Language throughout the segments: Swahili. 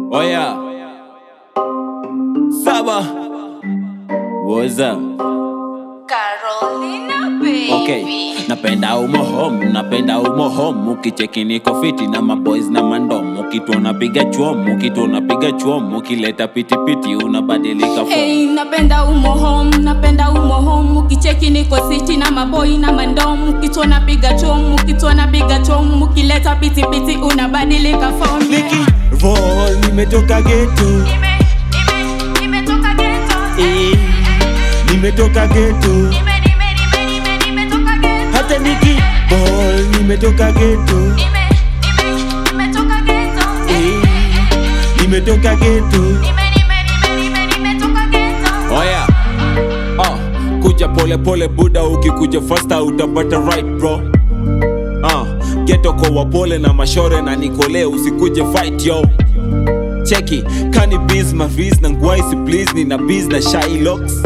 Oh yeah. Saba. What's up? Carolina, baby. Okay. Napenda umo home, napenda umo home. Ukicheki niko fiti na maboys na mandom. Ukituona piga chwom, ukituona piga chwom. Ukileta pitipiti unabadilika form. Hey, napenda umo home, napenda umo home. Ukicheki niko city na maboi na mandom. Ukitona piga chom, ukitona piga chom. Ukileta pitipiti unabadilika form. Niki roll nimetoka geto Nime, nime, nimetoka ghetto. eh, nimetoka geto Nime, nime, nime, nime, nimetoka ghetto. hata niki ball nimetoka geto Nime, nime, nimetoka ghetto. eh, nimetoka geto Nime, nime, nime, nime, nimetoka ghetto. Oh yeah. Ah, kuja pole pole buda ukikuja fasta utapata right bro. Ah, geto kwa wapole na mashore na nikole usikuje fight yo. Cheki, kani biz maviz na ngwaisi please nina biz na Shylocks.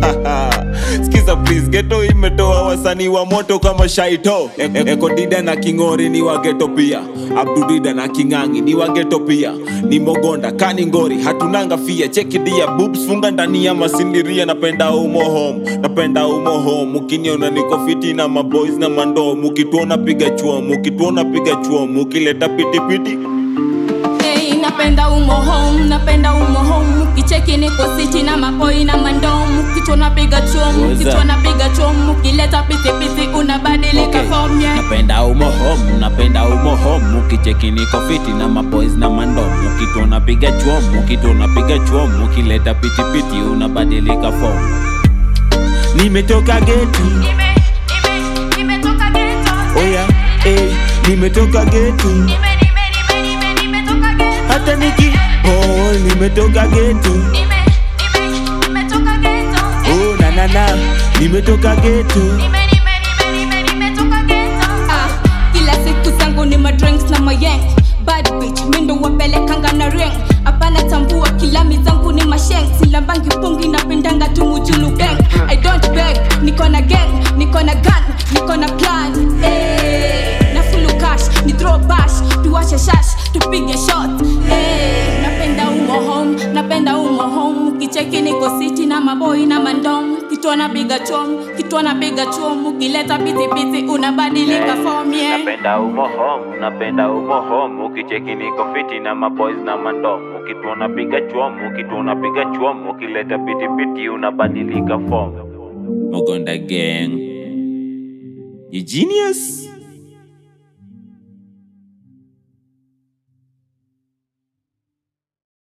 Skiza please, geto imetoa wasanii wa moto kama Shaito. E e Eko Dida na Kingori ni wa geto pia. Abdudida na Kingangi ni wa geto pia. Ni Mogonda, Kani Ngori, hatunanga fia. Cheki dia boobs funga ndani ya masindiria. Napenda umo home, napenda umo home. Ukiniona niko fiti na maboys na mandom. Ukituona piga chuom, ukituona piga chuom. Ukileta pitipiti Hey, napenda umo home, napenda umo home. Ukicheki niko city na mapoi na mandom. Ukitona piga chom, What's up? ukitona piga chom. Ukileta pitipiti unabadilika Okay. form yeah. napenda umo home napenda umo home ukicheki niko fiti na maboys na mandom ukituona piga chwom ukituona piga chwom ukileta pitipiti unabadilika form nimetoka geto Nime, nime, nimetoka ghetto. oya eh, nimetoka geto Nime, nime, nime, nime, nimetoka ghetto. hata niki ball nimetoka geto Nime, nime, nimetoka ghetto. oh na na na nimetoka geto Nime, nime, nime, nime, nimetoka ghetto. Ah, kila siku zangu ni madrinks na mayeng bad bitch mindo wapelekanga na ring hapana tambua kilami zangu ni masheng silambangi pungi napendanga tumujulu gang i don't beg niko na gang niko na gun niko na plan eh na fulu cash ni throw bash tuwashe shash tupige shot eh napenda umo home napenda umo home ukicheki niko city na maboi na mandom kitona piga chom kitona piga chom ukileta pitipiti unabadilika form yeah napenda umo home napenda umo home ukicheki niko fiti na maboys na mandom ukituona piga chwom ukituona piga chwom ukileta pitipiti unabadilika form mogonda gang you genius